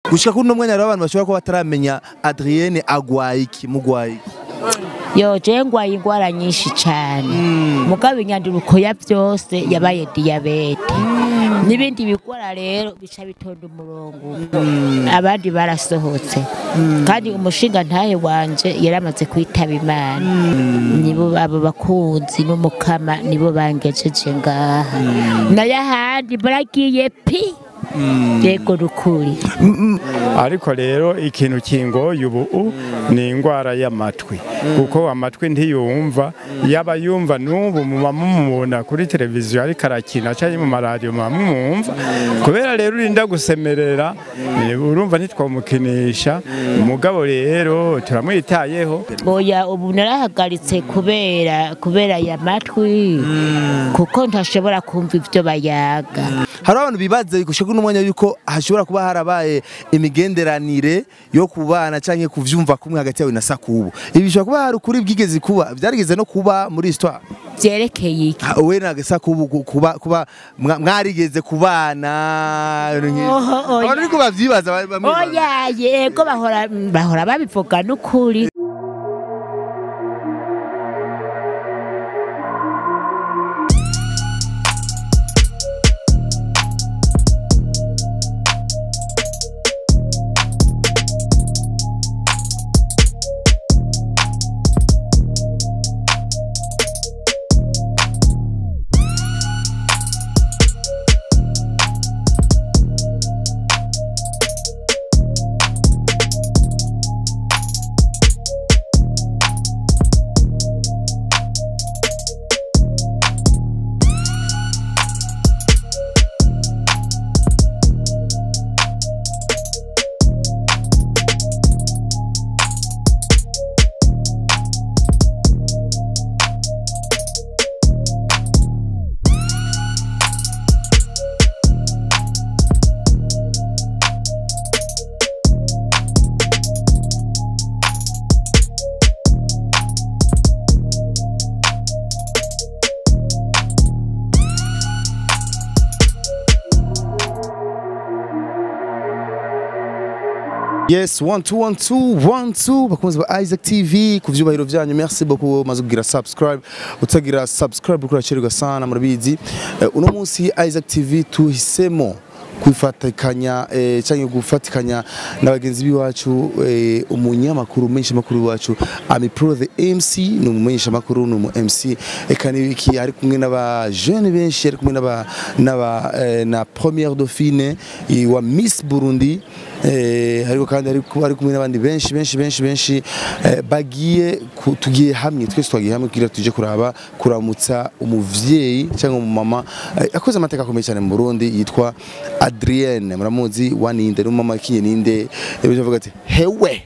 gushika kuri uno mwanya rero abantu bashobora kuba bataramenya Adrienne agwaye iki mugwaye iki yo je ngwaye ingwara nyinshi cyane mugabo inyanduruko ya byose yabaye diyabete n'ibindi bigwara rero bica bitonda umurongo abandi barasohotse kandi umushinga ntahe wanje yaramaze kwitaba imana nibo abo bakunzi n'umukama nibo bangejeje ngaha nayo ahandi baragiye pi yego rukuri ariko rero ikintu kingoye ubu ni indwara y'amatwi kuko amatwi ntiyumva yaba yumva n'ubu muba mumubona kuri televiziyo ariko arakina cyangwa mu maradiyo muba mumwumva kubera rero urinda gusemerera eh, urumva ntitwamukinisha umugabo rero turamwitayeho oya ubu narahagaritse kubera kubera aya matwi kuko ntashobora kumva ibyo bayaga hari abantu bibaza gushika kuri uno mwanya yuko hashobora kuba harabaye imigenderanire yo kubana canke kuvyumva kumwe hagati yawe na Sakubu ibi bishobora kuba hari ukuri bwigeze kuba byarigeze no kuba muri histoire byerekeye iki Ah, we na Sakubu ku- kuba kuba mwa- mwarigeze kubana ibintu nk'ivyo. Oho, oya. abantu ariko bavyibaza ba- bamwe oya yego bahora bahora babivuga n'ukuri Yes, one two one two one two bakunzi ba Isaac TV ku vyubahiro vyanyu merci beaucoup maze kugira subscribe utagira subscribe kuri acerwa sana murabizi Eh, uno munsi Isaac TV tuhisemo kwifatikanya eh, cyangwa gufatikanya na bagenzi biwacu eh, umunyamakuru menshi makuru wacu Ami Pro the MC ni umumenyesha makuru ni umu MC eka nibiki ari kumwe n'aba jeune benshi ari kumwe n'aba n'aba eh, na première dauphine eh, wa Miss Burundi eh, ariko kandi ari ku- ari kumwe n'abandi benshi benshi benshi benshi eh, bagiye ku- tugiye hamwe twese twagiye hamwe kugira tuje kuraba kuramutsa umuvyeyi cyangwa umumama eh, yakoze amateka akomeye cyane mu Burundi yitwa Adrienne muramuzi waninde n'umama kiye ninde yavuze avuga ati hewe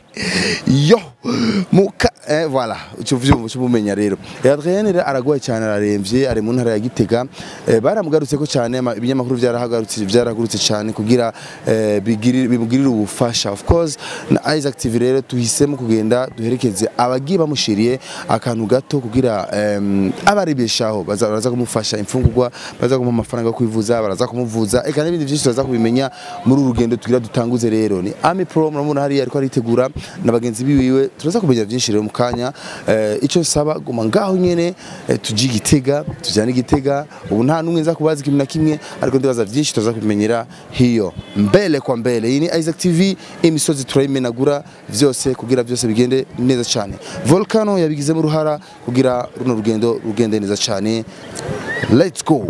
yo muka eh, voilà ucu vyumva ucu bumenya rero Eh, Adrienne rero aragwaye cyane araremvye ari mu ntara ya Gitega eh, baramugarutse ko cyane ama- ibinyamakuru byarahagarutse byaragurutse cyane kugira eh, bigirire bimugirire ubufasha of course na Isaac TV rero tuhisemo kugenda duherekeze abagiye bamushiriye akantu gato kugira em, abaribeshaho baza baraza kumufasha imfungurwa baza kumuha amafaranga yo kwivuza baraza kumuvuza eka n'ibindi byinshi tuzaza kubimenya muri uru rugendo tugira dutanguze rero ni Ami Pro murabona hariya ariko aritegura na bagenzi biwiwe turaza kumenya byinshi rero mu kanya eh, icyo nsaba guma ngaho nyene eh, tujye igitega tujyane igitega ubu nta n'umwe nza kubaza ikintu na kimwe ariko ndibaza byinshi tuza kubimenyera hiyo mbele kwa mbele iyi ni Isaac TV imisozi turayimenagura vyose kugira byose bigende neza cyane Volcano yabigizemo uruhara kugira runo rugendo rugende neza cyane let's go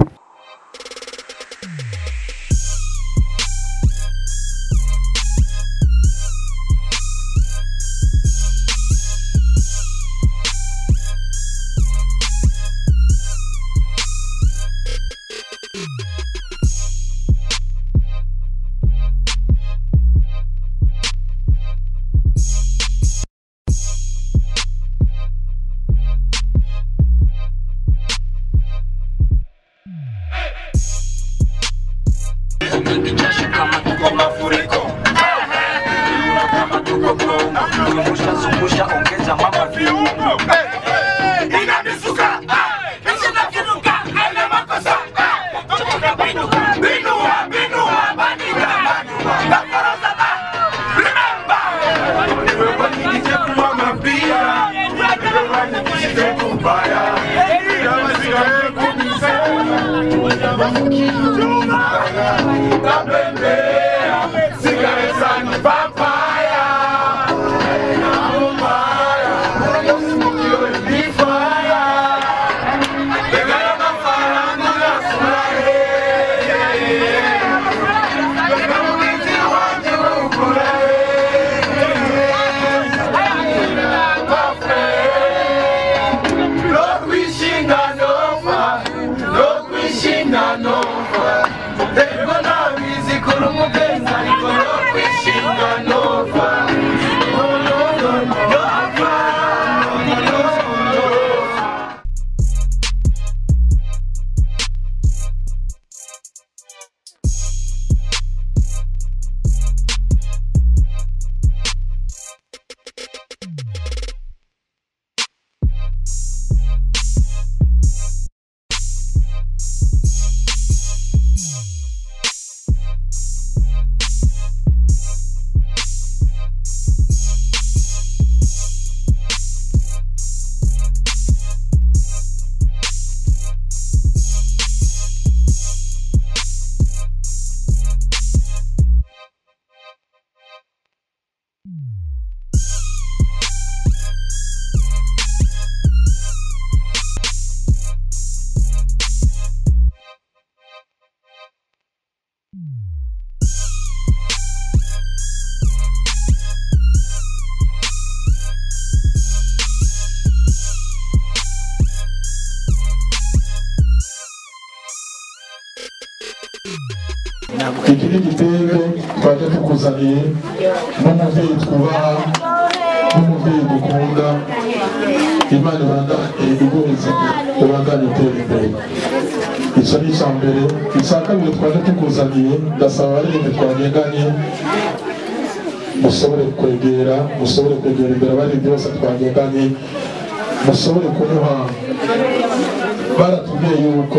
Jasho kama tuko mafuriko Yura kama tuko Kongo Zungusha zungusha ongeza mama viungo Inamisuka Isinakinuka Ele makosa Tukuka binuka Binua binua Bandika Bandua Nafaraza iki ni igitenge twaje tukuzaniye n'umubyeyi twubaha n'umubyeyi dukunda imana ibanda iguheza ubandanye utera imbere icyo ni icya mbere icya kabiri twaje tukuzaniye ndasaba abaririmbyi twagendanye mushobore kwegera mushobore kwegera imbere abaririmbyi bose twagendanye mushobore kumuha baratubwiye yuko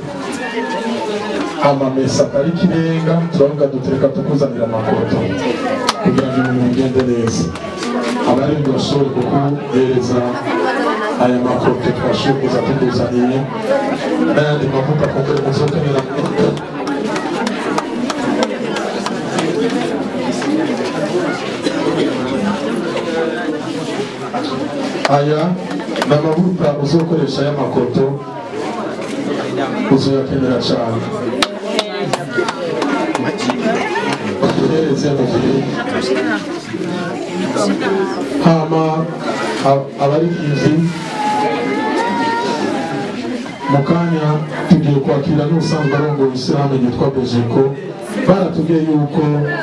amamesa atari ikirenga turavuga dutereka tukuzanira amakoto kugira ngo ibintu bigende neza abaririmbyi bashobore kukuhereza aya makoto twashoboye kuza tukuzaniye n'ayandi mavuta kumbure muzokenera aya ni amavuta uzokoresha y'amakoto uzoyakenera cyane batuhereze mu gihe hama a- abaririmbyi mu kanya tugiye kwakira n'ubusanzwe arongoye ishyirahamwe ryitwa bejeko baratubwiye yuko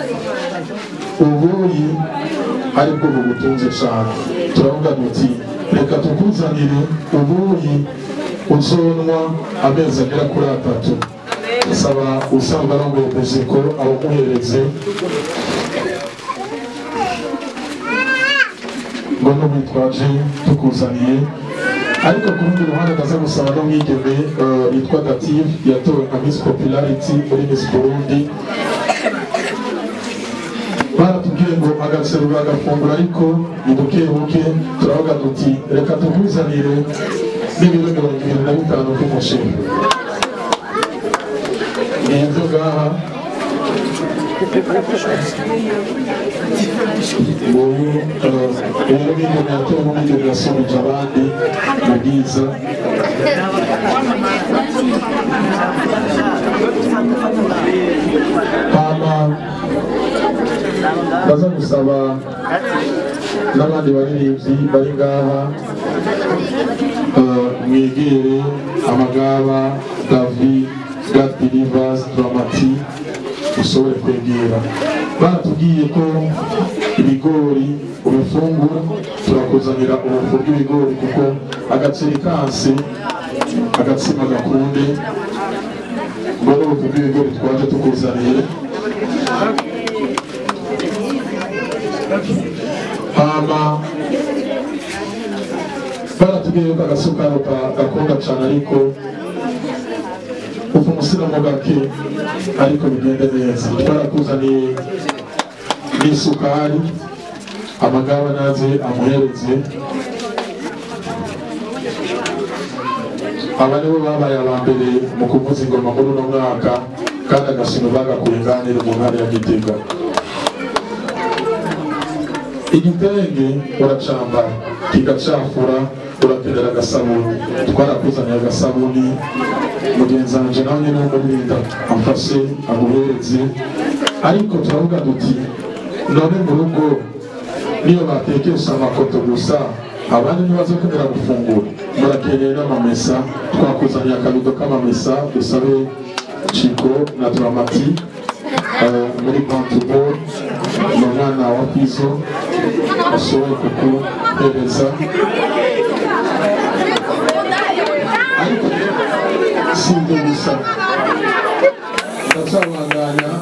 ubuyi ari bwo bugutunze cyane turavuga duti reka tukuzanire ubuyi uzonwa amezi agera kuri atatu saba usanzwe arongoye bejeko abamuhereze ngo n'ubitwaje tukuzaniye ariko ku rundi ruhande ndaza gusaba n'umwigeme eh, yitwa dative yatowe nka miss popularity muri miss burundi baratubwiye ngo agaserura agafunguro ariko ni buke buke turavuga duti reka tukuzanire n'ibiro mirongo ibiri na bitanu by'umuceri ni ibyo ngaha ubu rero bigeme yatowe n'umwigeme yasubije abandi mu bwiza hama baza gusaba n'abandi baririmbyi bari ngaha eh, mwegere amagaba davi god believers dramati ushobore kwegera baratubwiye ko ibigori ubifungura turakuzanira ubufu bw'ibigori kuko agaceri kansi agatsima gakunde ngo n'ubufu bw'ibigori twaje tukuzaniye hama baratubwiye yuko agasukaro ka- gakunda cyane ariko uva umusiramo gake ariko bigende neza twarakuzaniye n'isukari amagaba naze amuhereze aba nibo babaye aba mbere mu kuvuza ingoma muri uno mwaka kandi agashima bagakuye nganire mu ntara ya gitega igitenge uracambara kigacafura urakenera agasabuni twarakuzaniye agasabuni mugenzi wanje nawe nyene w'umurinda amfashe amuhereze ariko turavuga duti none mu rugo niyo batekesha amakoto gusa abandi ntibazokenera gufungura murakeneye n'amamesa twakuzaniye akabido k'amamesa dusabe ciko na dramati eh, muri bantubor ni umwana wa pizo ashoboye kukuhereza ariko si ibyo gusa ndacabandanya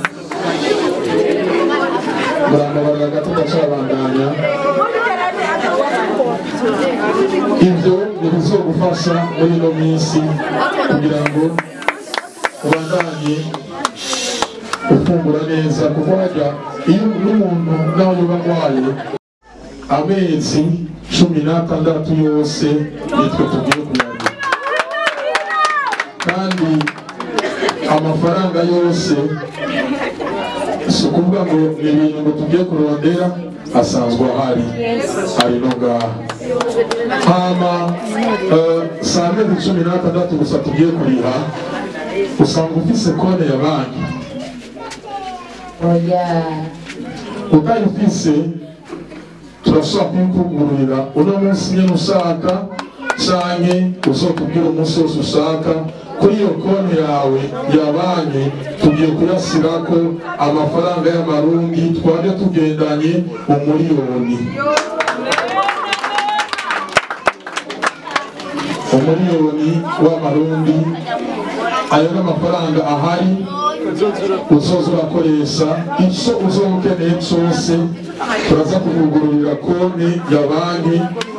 murambabarira gato ndacabandanya ibyo ntibizogufasha muri ino minsi kugira ngo ubandanye ufungura neza kuko hajya iyo n'umuntu nawe uba arwaye amezi cumi n'atandatu yose nitwe tugiye kuyagira kandi amafaranga yose si ukuvuga ngo ni ibintu ngo tugiye kurondera asanzwe ahari ari no ngaha hama eh, si amezi cumi n'atandatu gusa tugiye kuriha usanga ufise kone ya banki oya utayifise turashobora kuyikugururira uno munsi nyine ushaka canke uzotubwira umunsi wose ushaka kuri iyo konti yawe ya banki tugiye kuyasirako amafaranga y'amarundi twaje tugendanye umuriyoni umuriyoni w'amarundi ayo n'amafaranga ahari uzoza urakoresha icyo uzoba ukeneye cyose turaza kuvugururira konti ya banki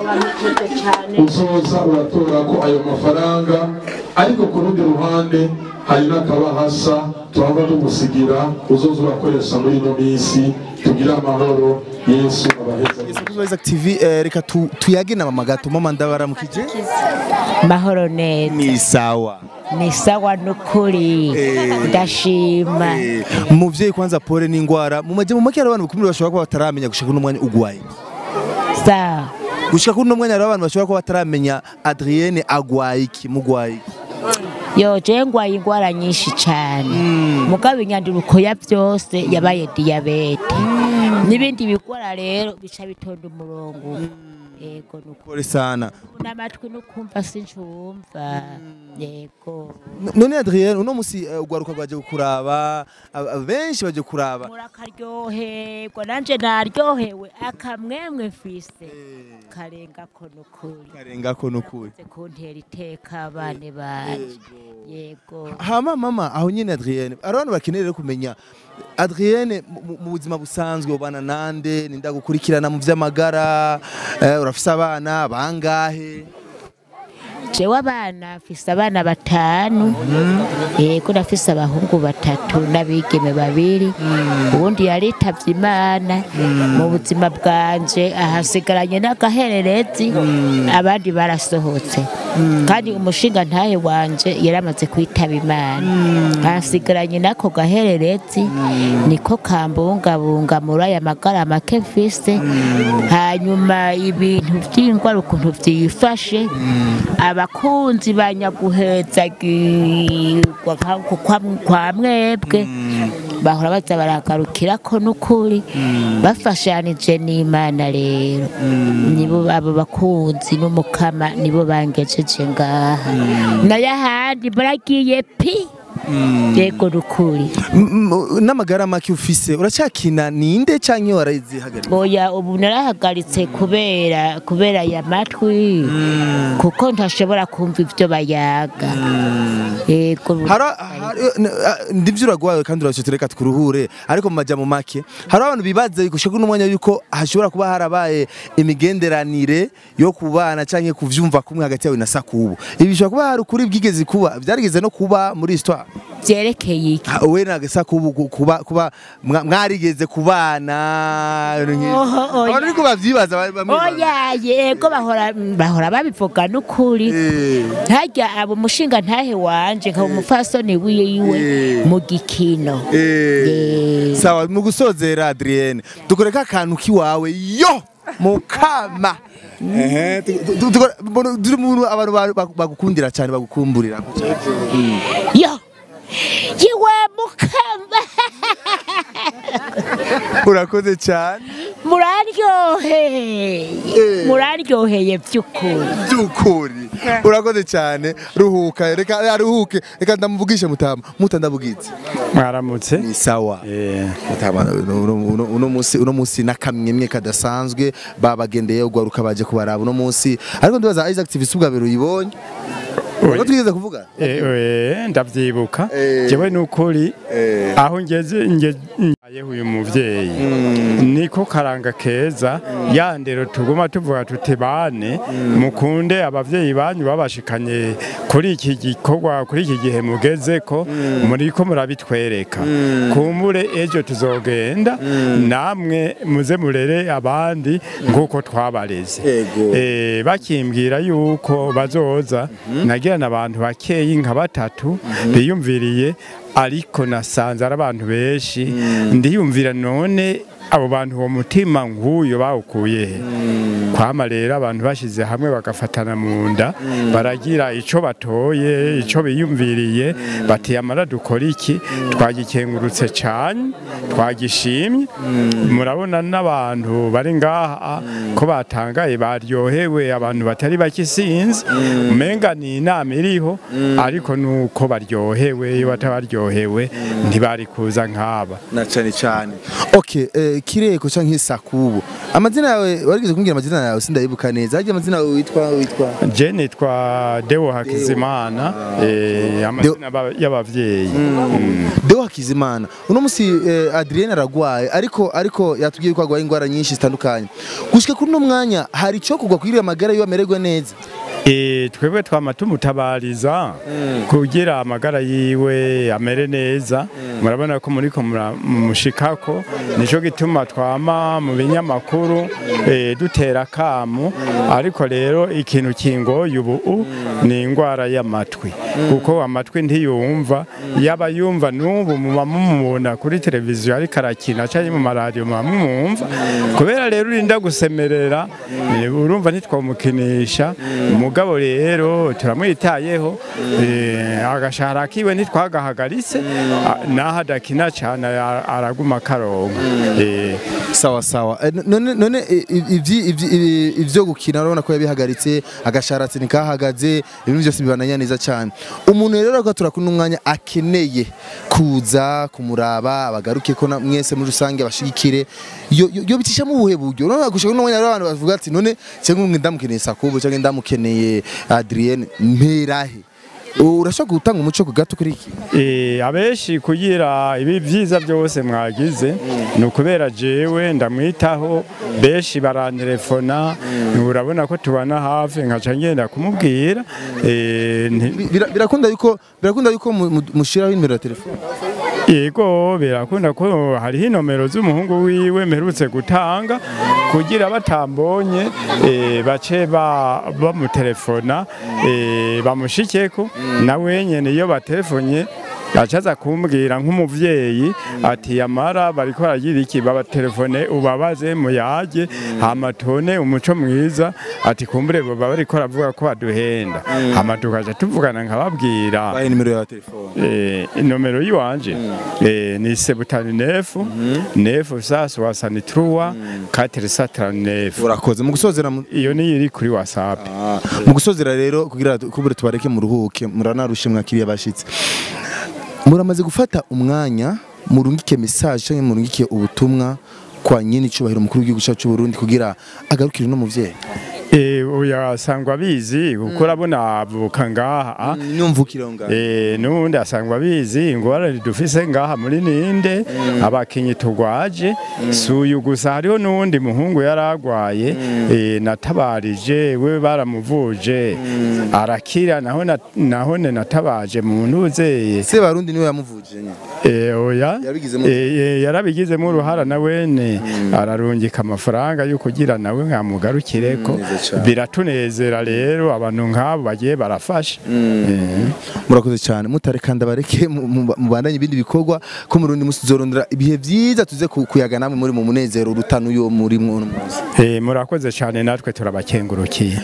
uzoza uratora ko ayo mafaranga ariko ku rundi ruhande hari n'akabahasha tuhava tugusigira uzoza urakoresha muri ino minsi tugire amahoro yesu abaheza Isaac TV eh, reka tu- tuyage na mama gato mama ndabaramukije mahoro neza ni sawa ni sawa n'ukuri Eh. ndashima Eh, muvyeyi kwanza pole n'ingwara mu majambo make hari abantu bakumira bashobora kuba bataramenya gushika kuno mwanya ugwaye sa gushika kuno mwanya hari abantu bashobora kuba bataramenya Adrienne agwaye iki mugwaye iki yo je ngwaye ingwara nyinshi cane mugabo inyanduruko ya vyose yabaye diyabete n'ibindi bigwara rero bica bitonda umurongo yego nuko pole sana n'amatwi nukumva sincumva yego N- none Adrienne uno musi eh, ugwaruka rwaje kuraba ab- benshi baje kuraba murakaryoherwa nanje naryohewe akamwemwe mfise karengako nukuri karengako nukuri Ze kuntera iteka abane banje yego hama mama aho nyine Adrienne hari abantu bakeneye rero kumenya Adrienne mu- mu- mu buzima busanzwe ubana nande ninda gukurikirana mu vy'amagara eh, urafise abana bangahe jewe abana mfise abana batanu yego ndafise abahungu batatu n'abigeme babiri ubundi yaritavye imana mu buzima bwanje ahasigaranye n'agahererezi abandi barasohotse kandi umushinga ntahe wanje yaramaze kwitaba imana ahasigaranye n'ako gahererezi niko kambungabunga muri aya magara make mfise hanyuma ibintu vy'ingwara ukuntu vyifashe abakunzi banyaguhezagirwa nka- kwa- kwa mwebwe bahora baza baragarukirako n'ukuri bafashanije n'imana rero nibo abo bakunzi n'umukama nibo bangejeje ngaha nayo ahandi muragiye pi yego nukuri M- m- n'amagara make ufise uracyakina ninde canke warazihagarika oya ubu narahagaritse kubera kubera aya matwi kuko ntashobora kumva ibyo bayaga yego Hara- hari- n- ah, ndivyo uragwaye kandi uracyo reka tukuruhure ariko mu majambo make hari abantu bibaza gushika kuno mwanya yuko hashobora kuba harabaye imigenderanire yo kubana canke kuvyumva kumwe hagati yawe na Sakubu ibi bishobora kuba hari ukuri bwigeze kuba vyarigeze no kuba muri histoire vyerekeye iki Ah, we nagasa kuba kuba kuba mwa- mwarigeze kubana ibintu nk'ivyo. Oho, oya. abantu ariko bavyibaza ba- bamwe oya yego bahora bahora babivuga n'ukuri Eh, harya abo umushinga ntahe wanje nkaba umupfasoni wiwe Eh. mu gikino eh. Eh. sawa mu gusozera Adrienne dukoreka akantu kiwawe yo mukama Ehe, tu- tu- tu- mbona turi mu abantu ba- ba- bagukundira cyane bagukumburira yo yiwe mukamba urakoze cyane muraryoheye Eh. muraryoheye by'ukuri by'ukuri urakoze cyane ruhuka reka aruhuke reka ndamuvugishe mutama muta ndabugitse mwaramutse ni sawa Eh, mutama uno- uno uno munsi uno munsi nakamyemwe kadasanzwe babagendeye ugwaruka baje kubaraba uno munsi ariko ndibaza Isaac TV subwa bero uyibonye Urako twigeze kuvuga eh, eh, ndavyibuka Eh. jewe nukuri Eh. aho ngeze ngeyeho uyu muvyeyi niko karanga keza ya ndero tuguma tuvuga tuti bane mukunde abavyeyi banyu babashikanye kuri iki gikorwa kuri iki gihe mugezeko muriko murabitwereka kumbure ejo tuzogenda namwe muze murere abandi nk'uko twabareze Ego. Eh, bakimbwira yuko bazoza nagirana abantu bakeyi nka batatu biyumviriye ariko nasanze ari abantu benshi ndiyumvira none abo bantu uwo mutima nk'uyo bawukuye he kwama rero abantu bashyize hamwe bagafatana mu nda baragira icyo batoye icyo biyumviriye bati amara dukora iki twagikengurutse cyane twagishimye murabona n'abantu bari ngaha ko batangaye baryohewe abantu batari bakisinzi umenga ni inama iriho ariko nuko baryohewe iyo batabaryohewe ntibari kuza nk'aba na cyane cyane okay eh, kireko canke sakubu amazina yawe warigeze kumbwira amazina yawe sindayibuka neza harya amazina yawe witwa witwa je nitwa Deo Hakizimana eh, amazina ba- y'abavyeyi Mm. Deo Hakizimana uno musi eh, Adrienne aragwaye ariko ariko yatubwiye ko agwaye ingwara nyinshi zitandukanye gushika kuri no mwanya hari ico kugwa kuri amagara yiwe amererwe neza Eh, twebwe twama tumutabariza kugira amagara yiwe amere neza murabona ko muriko mura- mumushikako nico gituma twama mu binyamakuru eh, dutera kamu ariko rero ikintu kingoye ubu ni ingwara y'amatwi kuko amatwi ntiyumva yaba yumva n'ubu muba mumubona kuri televiziyo ariko arakina cyangwa mu maradiyo muba mumwumva kubera rero urinda gusemerera eh, urumva ntitwamukinisha umugabo rero turamwitayeho eh, agashahara kiwe ntitwagahagaritse a- naho adakina cyane ara- araguma karonka Eh, sawa sawa Eh, none none eh, ivyi- ivyi- ivyi- ivyo gukina urabona ko yabihagaritse agasharatse nikahagaze ibintu byose bibananya neza cyane umuntu rero agatura kuri umwanya akeneye kuza kumuraba abagaruke ko na- mwese muri rusange abashigikire yo yo- yo bicisha mu buhe buryo urabona gushika kuri umwanya rero abantu bavuga ati none cyangwa umwe ndamukeneye Sakubu cyangwa ndamukeneye Adrienne mperahe urashobora gutanga umuco ku gato kuri iki Eh, abenshi kugira ibi byiza byose mwagize ni ukubera jewe ndamwitaho benshi barantelefona urabona ko tubana hafi nkaca ngenda kumubwira eh, nti- Bira- birakunda yuko birakunda yuko mu- mu- mushiraho nimero ya telefone yego birakunda ko hariho inomero z'umuhungu wiwe mperutse gutanga kugira batambonye eh, bace ba- bamutelefona eh, bamushikeko nawe nyene iyo batelefonye acaza kumbwira nk'umuvyeyi ati yamara bariko baragira iki babatelefone ubabaze muyage hama tubone umuco mwiza ati kumbure baba bariko baravuga ko baduhenda hama tukaja tuvugana nkababwira bahe nimero ya telefone Eh, inomero yiwanje eh, ni sebutani nefu nefu sa soasani truwa katiri satrani nefu urakoze mu gusozera mu- iyo niyo iri kuri whatsapp mu gusozera rero kugira kubure tubareke muruhuke muranarushe mwakiriye abashitsi muramaze gufata umwanya murungike message cyangwa murungike ubutumwa kwa nyine icubahiro mukuru w'igihugu cyacu cy'u Burundi kugira agarukire no muvyeyi Eh, oya asangwa abizi kuko urabona avuka ngaha ah. nyumvukiro ngaho Eh, n'ubundi asangwa abizi ingorane dufise ngaha muri ninde abakinyi tugwaje si uyu gusa hariho n'uwundi muhungu yari agwaye eh, natabarije we baramuvuje arakira naho na- naho ne natabaje mu ntuzeye se barundi niwe yamuvuje nyine Eh, oya Yabigizemo Eh, eh, yarabigizemo uruhara nawene ararungika amafaranga yo kugira nawe nkamugarukireko neza cane. biratunezera rero abantu nk'abo bagiye barafasha Eh. murakoze cyane mutareka ndabareke mu- mu- mubandanye ibindi bikorwa ko mu rundi musi tuzorondera ibihe byiza tuze ku- kuyaga namwe muri mu munezero urutana uyo muri mwo uno munsi Eh, murakoze cyane natwe turabakengurukiye